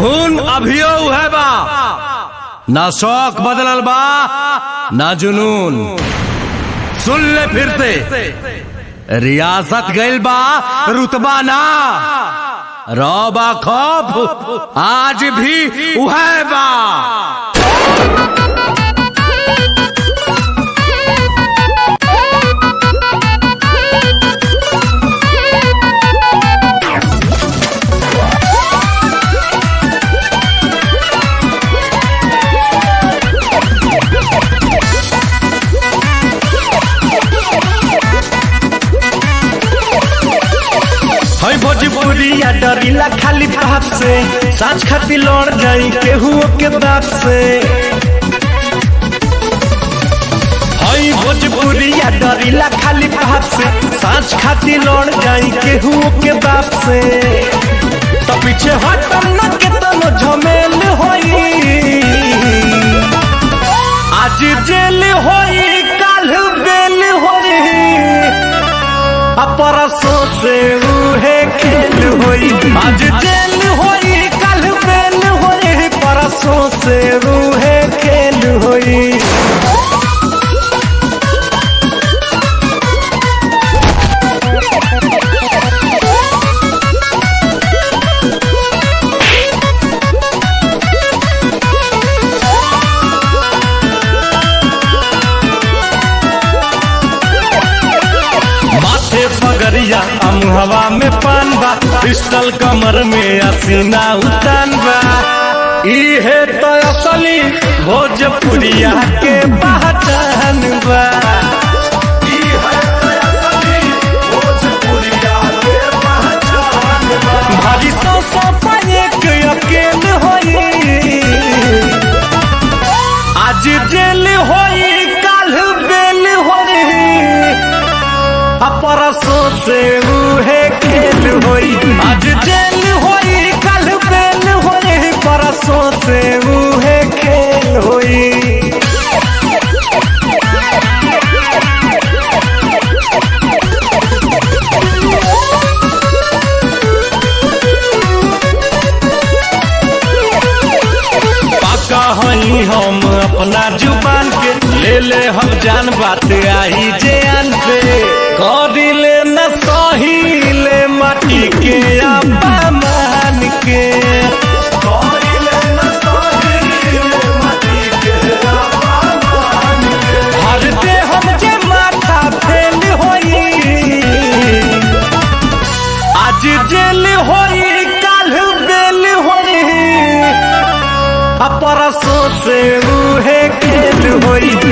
खून अभियो है बा ना शौक बदलल बा ना जुनून सुन ले फिर से रियासत गइल बा रुतबा ना रौबा खौफ आज भी उहे बा है भोजपुरिया डरीला खाली बाप से साँच खाती लड़ जाई केहू के बाप से है भोजपुरिया डरीला खाली बाप से साँच खाती लड़ जाई केहू के बाप से तो पीछे हटम न के तनो झमेल होई आज जेल होई काल बेल होई अपरसों से उहे खेल होई आज जेल होई कल बेल होई परसों से उहे खेल होई माथे पगरिया अमुहवा में पान बा पिस्टल कमर में असीना उतान बा इहे तो असली भोजपुरिया के पहचान बा इहे तो असली भोजपुरिया के पहचान बा। भारी सौ सौ एक अकेल होई आज जेल होई काल बेल होई परसों से उहे खेल होई आज जेल होई कल बेल होई परसों से उहे खेल होई पाका हई हम अपना जुबान के ले ले हम जान बात आई जे आन पे करी ले न सही ले माटी के अपमान के करी ले न सही ले माटी के अपमान के। हर दे हम जे माथा फेल होई आज जेल होई काल बेल होई परसों से उहे खेल होई